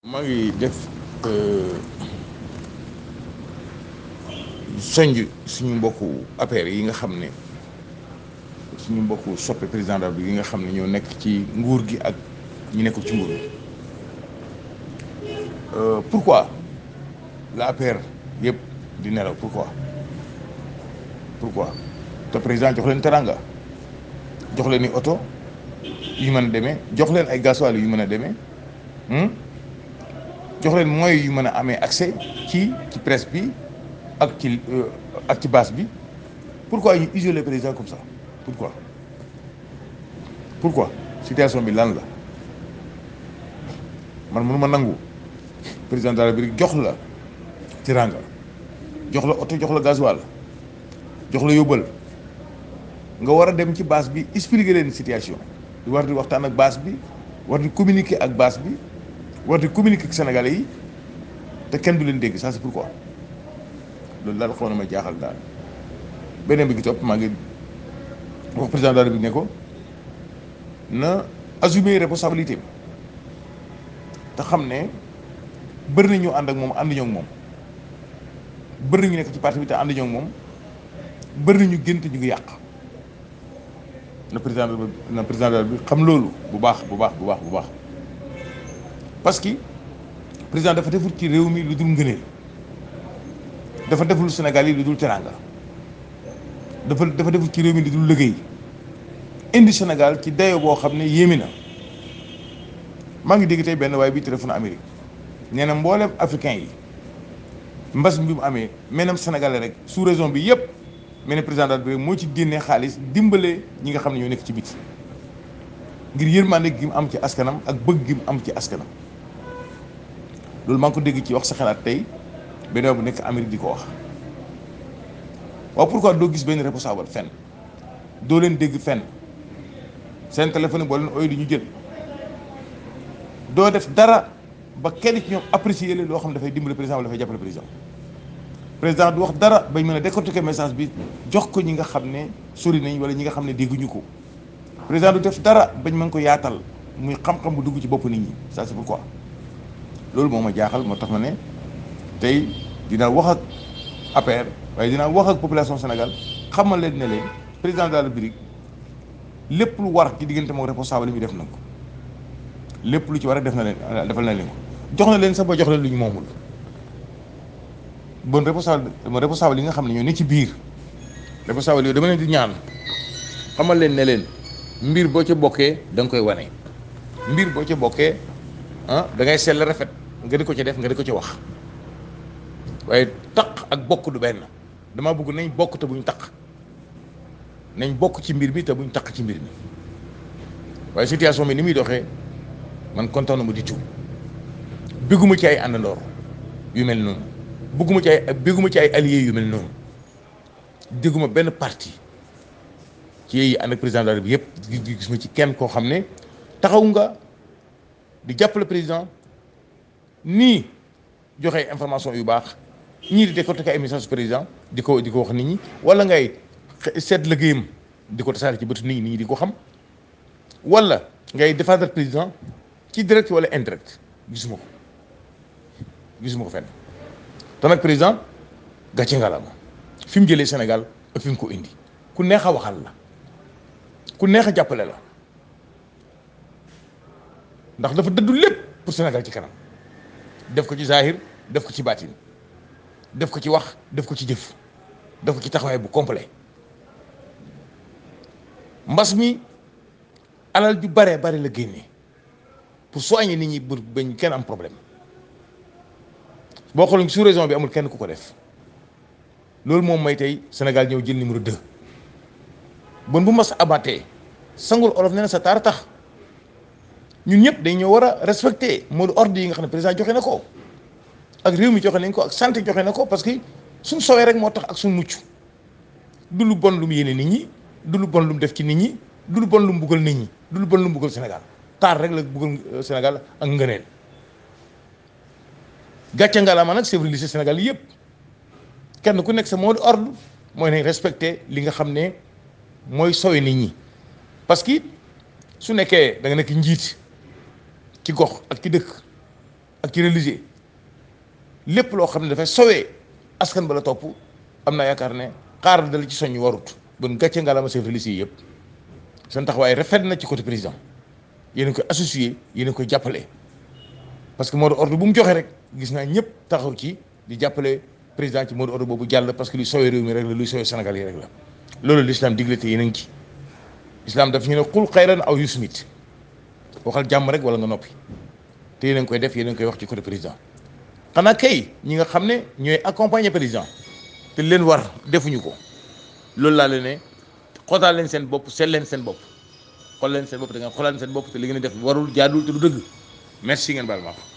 maa ngi def sonj suñu mbokku APR yi nga xam ne suñu mbokku soppe président bi yi nga xam ne ñoo nekk ci nguur gi ak ñu nekkul ci nguur gi pourquoi la APR yëpp di nelaw pourquoi pourquoi te président jox leen teranga jox leen i oto yu mën a demee jox leen ay gasoil yu mën a demee jox leen moyens yu mën a amee accès ci ci presse bi ak ci ak ci base bi pourquoi ñu isoler président comme ça pourquoi pourquoi situation bi lan la man mënu ma nangu président de la République jox la tiranga jox la oto jox la gasoil jox la yóbbal nga war a dem ci base bi expliquer leen situation di war di waxtaan ak base bi war di communiquer ak base bi war di communiquer ak sénégalais yi te kenn du leen dégg ça c'est pourquoi loolu daal xaw na ma jaaxal daal beneen bi gi topp maa ngi wax président de la République ne ko na assumer responsabilité te xam ne bëri na ñu ànd ak moom ànd ñoo ak moom bëri na ñu nekk ci parti bi te ànd ñoo ak moom bëri na ñu gën te ñu ngi yàq na président na président de la République xam loolu bu baax bu baax bu baax bu baax parce que président dafa deful ci réew mi lu dul ngëneel dafa deful Sénégal yi lu dul teranga dafa dafa deful ci réew mi lu dul liggéey indi Sénégal ci dayo boo xam ne yéemi na maa ngi dégg tey benn waaye bi téléphone Amérique nee na mboolem africain yi mbas bi mu amee menam sénégalais rek sous région bi yëpp mel ne président daal bi moo ci génnee xaalis dimbale ñi nga xam ne ñoo nekk ci biti ngir yërmande gi mu am ci askanam ak bëgg gi mu am ci askanam loolu maa ngi ko dégg ci wax sa xalaat tey benn bu nekk Amérique di ko wax waaw pourquoi doo gis benn responsable fenn doo leen dégg fenn seen téléphone boo leen ooy di ñu jël doo def dara ba kenn ci ñoom apprécier leen loo xam ne dafay dimbale président wala dafay jàppale président président du wax dara bañ mën a décortiquer message bi jox ko ñi nga xam ne sori nañ wala ñi nga xam ne dégguñu ko président du def dara bañ mën ko yaatal muy xam-xam bu dugg ci bopp nit ñi ça c'est pourquoi loolu moo ma jaaxal moo tax ma ne tey dina wax ak APR waaye dinaa wax ak population Sénégal xamal leen ne leen président de la République lépp lu war ci diggante moom responsable yi muy def na ko lépp lu ci war a def na leen defal na leen ko jox na leen sax ba jox leen lu ñu moomul bon responsable responsable yi nga xam ne ñoo ne ci biir responsable yooyu dama leen di ñaan xamal leen ne leen mbir boo ca bokkee da nga koy wane mbir boo ca bokkee ah da ngay sell rafet nga di ko ca def nga di ko ca wax waaye taq ak bokk du benn dama bëgg nañ bokk te buñ taq nañ bokk ci mbir mi te buñ taq ci mbir mi waaye situation bi ni muy doxee man kontaan ma di tuut bëgguma ci ay àndandoor yu mel noonu bëgguma ci ay bëgguma ci ay alliés yu mel noonu dégguma benn parti ci yi ànd ak président de la République yëpp gis ma ci kenn koo xam ne taxaw nga di jàppale président nii joxe information yu baax ñii di décortiquer ay message président di ko di ko wax nit ñi wala ngay seet liggéeyam di ko tasaare ci bëtu nit ñi nit ñi di ko xam wala ngay défendre président ci direct wala indirect gisuma ko gisuma ko fenn te nag président gàcce ngalaama fi mu jëlee Sénégal ak fi mu ko indi ku neex a waxal la ku neex a jàppale la ndax dafa dëddu lépp pour Sénégal ci kanam def ko ci zahir def ko ci baatin def ko ci wax def ko ci jëf def ko ci taxawaay bu complet mbas mi alal ju baree bari la génne pour soigner nit ñi bu bañ kenn am problème boo xoolee sous région bi amul kenn ku ko def loolu moom may tey Sénégal ñëw jël numéro 2 bon bu mas abatee sangul olof nee na sa taar tax ñun ñëpp dañ ñoo war a respecter mode ordre yi nga xam ne président joxe na ko ak réew mi joxe nañ ko ak santé joxe na ko parce que suñ sowee rek moo tax ak suñ mucc du lu bon lu mu yéene nit ñi du lu bon lu mu def ci nit ñi du lu bon lu mu buggal nit ñi du lu bon lu mu buggal Sénégal taar rek la buggal Sénégal ak ngëneel gàcce ngalaama nag civilisé Sénégal yëpp kenn ku nekk sa mode ordre mooy nañ respecter li nga xam ne mooy sowe nit ñi parce que su nekkee da nga nekk njiit ci gox ak ci dëkk ak ci religieux lépp loo xam ne dafay sowee askan ba la topp am naa yaakaar ne xaar dala ci soññ warut bon gàcce ngalama chef religieux yëpp seen taxawaay rafet na ci côté président yéen a koy associé yéen a koy jàppale parce que mot d'ordre bu mu joxe rek gis naa ñëpp taxaw ci di jàppale président ci mot d'ordre boobu jàll parce que luy sowee réew mi rek la luy sowee Sénégal yi rek la loolu l'islam digle te yéen a ngi ci islam daf ñu ne xul xayran aw yusmit waxal jàmm rek wala nga noppi te yéen a ngi koy def yéen a ngi koy wax ci côté président xanaa kay ñi nga xam ne ñooy accompagner président te leen war defuñu ko loolu laa leen ne xootaal leen seen bopp seet leen seen bopp xool leen seen bopp da nga xoolaat seen bopp te li ngeen def warul jaadul te du dëgg merci ngeen baal ma